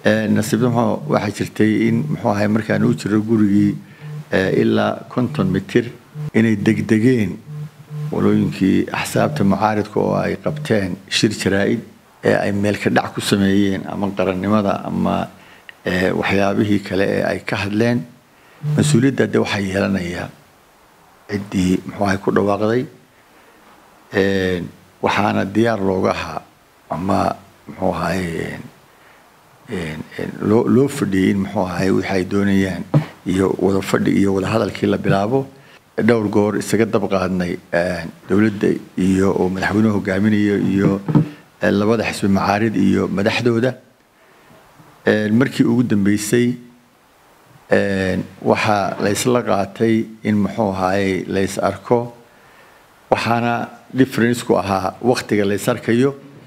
nasiibnimo waxaa jirtay in muxuu ahay markaan u jiro gurigii ilaa konton mitir inay degdegeen walooyinkii axsaabta mucaaridka oo ay qabteen shir jaraa-id ee ay meelka dhac ku sameeyeen ama qarannimada ama waxyaabihii kale ee ay ka hadleen mas-uuliyadda de waxaa yeelanayaa ciddii muxuu ahay ku dhawaaqday waxaana diyaar looga ahaa ama muxuu ahay loo loo fadhiyey in muxuu ahay wixi ay doonayaan iyo wada fadhi iyo wada hadalkii la bilaabo dhowr goor isaga dab qaadnay dowladda iyo oo madaxweynuhu hogaaminayo iyo labada xisbi macaarid iyo madaxdooda markii ugu dambeysay waxaa laysla qaatay in muxuu ahaayey lays arko waxaana differenceku ahaa waktiga lays arkayo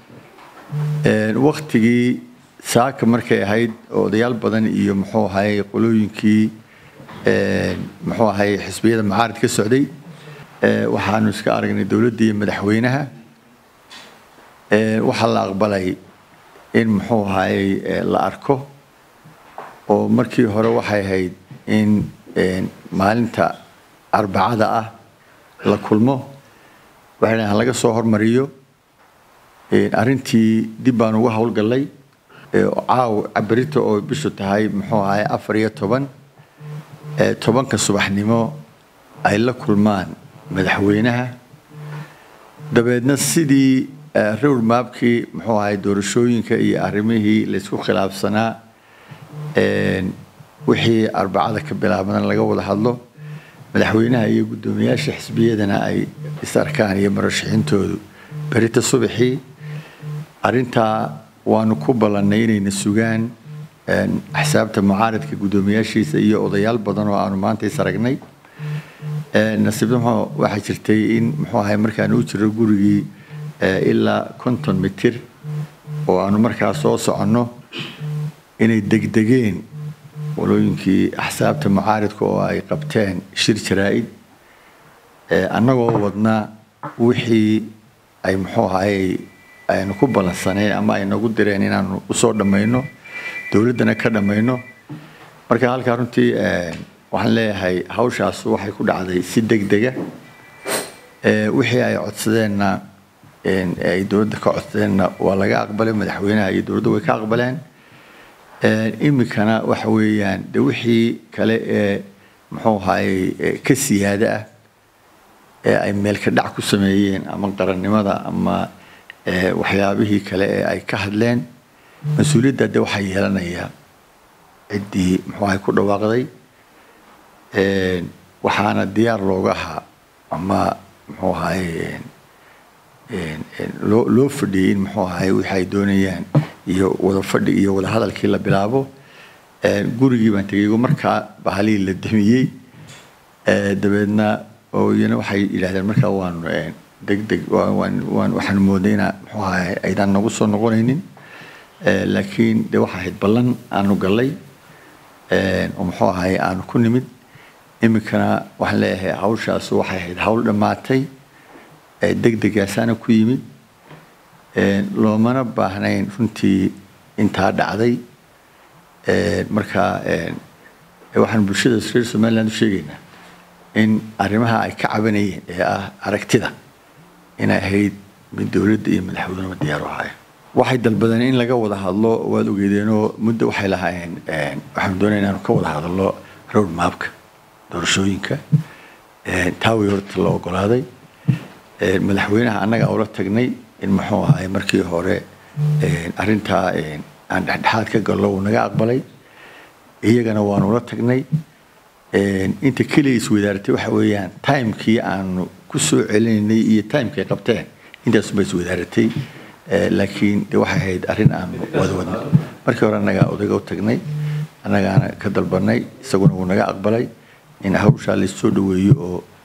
waktigii saaka markay ahayd odayaal badan iyo muxuu ahaayey qolooyinkii muxuu ahaayey xisbiyada macaarid ka socday waxaanu iska aragnay dowladda iyo madaxweynaha waxaa la aqbalay in muxuu ahaayey la arko oo markii hore waxay ahayd in maalinta arbacada ah la kulmo waxay dhahan laga soo hormariyo arrintii dib baan uga howlgallay caaw cabirita oo bishu tahay muxuu ahaay afar iyo toban tobanka subaxnimo ay la kulmaan madaxweynaha dabeedna sidii rowr maabkii muxuu ahay doorashooyinka iyo arrimihii laysku khilaafsanaa wixii arbacada ka bilaabana laga wada hadlo madaxweynaha iyo guddoomiyaasha xisbiyadana ay is arkaan iyo marashaxiintoodu berita subaxii arrintaa waanu ku ballannay inayna sugaan axsaabta mucaaridka guddoomiyaashiisa iyo odayaal badan oo aanu maanta is aragnay nasiibnimo waxaa jirtay in muxuu ahay markaan u jiro gurigii ilaa konton mitir oo aanu markaa soo soconno inay degdegeen walooyinkii axsaabta mucaaridka oo ay qabteen shir jaraa-id annagoo wadna wixii ay muxuu ahayey aynu ku ballansaneen ama ay nagu direen inaanu usoo dhammayno dowladdana ka dhammayno marka halkaa runtii waxaan leeyahay hawshaas waxay ku dhacday si degdega wixii ay codsadeenna ay dowladda ka codsadeenna waa laga aqbalay madaxweynaha iyo dowladda way ka aqbaleen iminkana waxa weeyaan de wixii kale ee muxuu ahayey ka siyaada ah ee ay meelka dhac ku sameeyeen ama qarannimada ama waxyaabihii kale ee ay ka hadleen mas-uuliyadda de waxaa yeelanayaa ciddii muxuu ahay ku dhawaaqday waxaana diyaar looga ahaa ama muxuu ahaye loo loo fadhiyey in muxuu ahay wixi ay doonayaan iyo wada fadhi iyo wada hadalkii la bilaabo gurigii baan tegay markaa bahalihii la damiyey dabeedna iyana waxay yidhahdeen markaa waanu degdeg waxaanu moodnay ina muxuu ahay aydaan nagu soo noqonaynin laakiin de waxa ahayd ballan aanu gallay oo muxuu ahay aanu ku nimid iminkana waxaan leeyahay hawshaas waxay ahayd hawl dhammaatay degdegaasaana ku yimid loomana baahnayn runtii intaa dhacday marka waxaan bulshada reer somaliland u sheegaynaa in arrimaha ay ka cabanayeen ee ah aragtida inay ahayd mid dowladda iyo madaxweyneba diyaar u ahaayeen waxay dalbadeen in laga wada hadlo waad ogeedeenoo muddo waxay lahaayeen waxaanu doonaya inaanu ka wada hadalno road maabka doorashooyinka taa way horta la ogolaaday madaxweynaha annaga ula tagnay in muxuu ahay markii hore arrintaa aan dhexdhexaad ka gallo uu naga aqbalay iyagana waanu la tagnay inta keliya iswadaaratay waxa weeyaan timekii aanu ku soo celinaynay iyo timekay qabteen intaasuma iswadaaratay laakiin de waxay ahayd arrin aanu wada wadnay markii hore annagaa odayga u tagnay annagaana ka dalbanay isaguna wuu naga aqbalay in hawshaa laissoo dhaweeyo oo